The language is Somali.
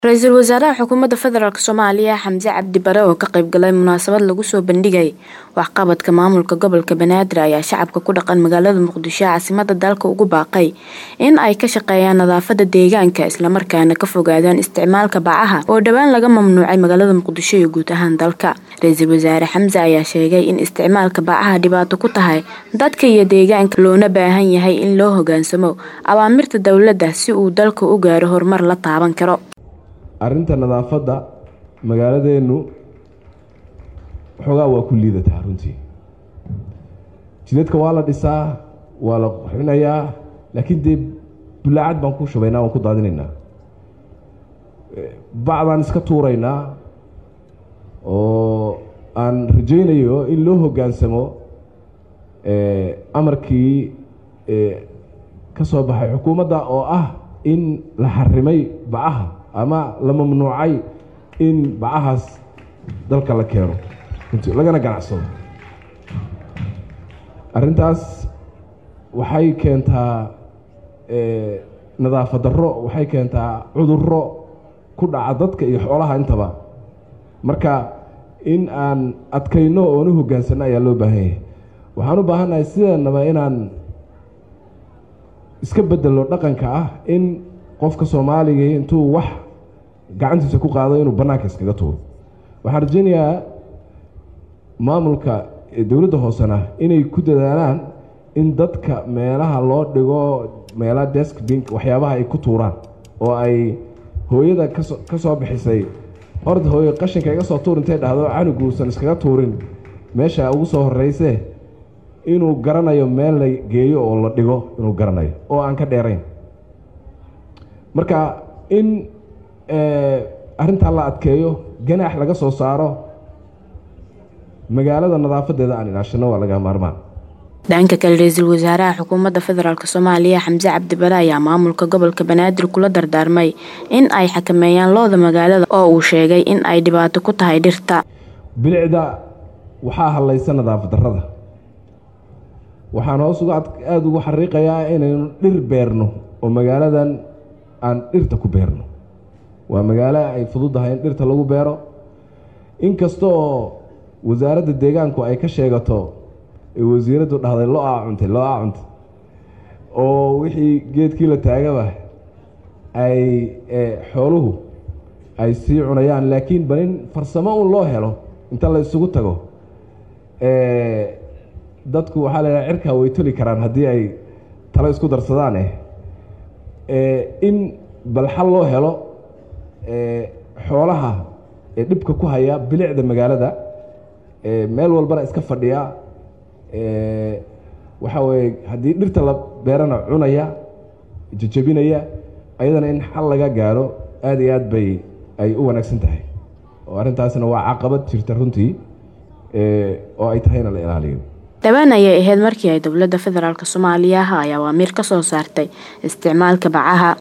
Ra-iisul Wasaaraha Xukuumadda Federaalk Soomaaliya Xamse Cabdi Bare oo ka qayb galay munaasabad lagu soo bandhigay waxqabadka maamulka gobolka Banaadir ayaa shacabka ku dhaqan magaalada Muqdisho caasimadda dalka ugu baaqay in ay ka shaqeeyaan nadaafadda deegaanka isla markaana ka fogaadaan isticmaalka bacaha oo dhowaan laga mamnuucay magaalada Muqdisho iyo guud ahaan dalka. Ra-iisul Wasaare Xamse ayaa sheegay in isticmaalka bacaha dhibaato ku tahay dadka iyo deegaanka loona baahan yahay in loo hoggaansamo awaamirta dowladda si uu dalku u gaaro horumar la taaban karo. arrinta nadaafadda magaaladeenu waxoogaa waa ku liidataa runtii jidadka waa la dhisaa waa la qurxinayaa laakiin dee bulaacad baan ku shubaynaa waan ku daadinaynaa bacdaan iska tuuraynaa oo aan rajaynayo in loo hoggaansamo amarkii ka soo baxay xukuumadda oo ah in la xarimay bacaha ama la mamnuucay in bacahaas dalka la keeno lagana ganacsado arrintaas waxay keentaa nadaafad darro waxay keentaa cudurro ku dhaca dadka iyo xoolaha intaba marka in aan adkayno oon u hoggaansanno ayaa loo baahan yahay waxaan u baahannahay sidanaba inaan iska bedelo dhaqanka ah in qofka soomaaliga intuu wax gacantiisa ku qaado inuu bannaanka iskaga tuuro waxaan rajaynayaa maamulka dowladda hoosena inay ku dadaalaan in dadka meelaha loo dhigo meelaha deskbink waxyaabaha ay ku tuuraan oo ay hooyada kaso ka soo bixisay horta hooyo qashinka iga soo tuur intay dhahdo canuguusan iskaga tuurin meesha ugu soo horreysee inuu garanayo meel la geeyo oo la dhigo inuu garanayo oo aan ka dheerayn marka in arrintaa la adkeeyo ganaax laga soo saaro magaalada nadaafadeeda aan ilaashano waa laga maarmaan dhanka kale ra-iisul wasaaraha xukuumadda federaalk soomaaliya xamse cabdi bare ayaa maamulka gobolka banaadir kula dardaarmay in ay xakameeyaan looda magaalada oo uu sheegay in ay dhibaato ku tahay dhirta bilicda waxaa hadlaysa nadaafad darrada waxaan hoos uga aada ugu xariiqayaa inaynu dhir beerno oo magaaladan aan dhirta ku beerno waa magaalo ay fududahay in dhirta lagu beero inkasta oo wasaaradda deegaanku ay ka sheegato ee wasiiraddu dhahday lo-aa cuntay lo-aa cuntay oo wixii geedkii la taagaba ay xooluhu ay sii cunayaan laakiin bal in farsamo un loo helo inta la isugu tago dadku waxaa laydhaha cirkaa way toli karaan haddii ay talo isku darsadaan eh in bal xal loo helo xoolaha ee dhibka ku haya bilicda magaalada meel walbana iska fadhiya waxaa weeye haddii dhirta la beerana cunaya jajabinaya ayadana in xal laga gaaro aada iyo aad bay ay u wanaagsan tahay oo arrintaasna waa caqabad jirta runtii oo ay tahayna la ilaaliyo dhowaan ayay ahayd markii ay dowladda federaalk soomaaliya ay awaamiir ka soo saartay isticmaalka bacaha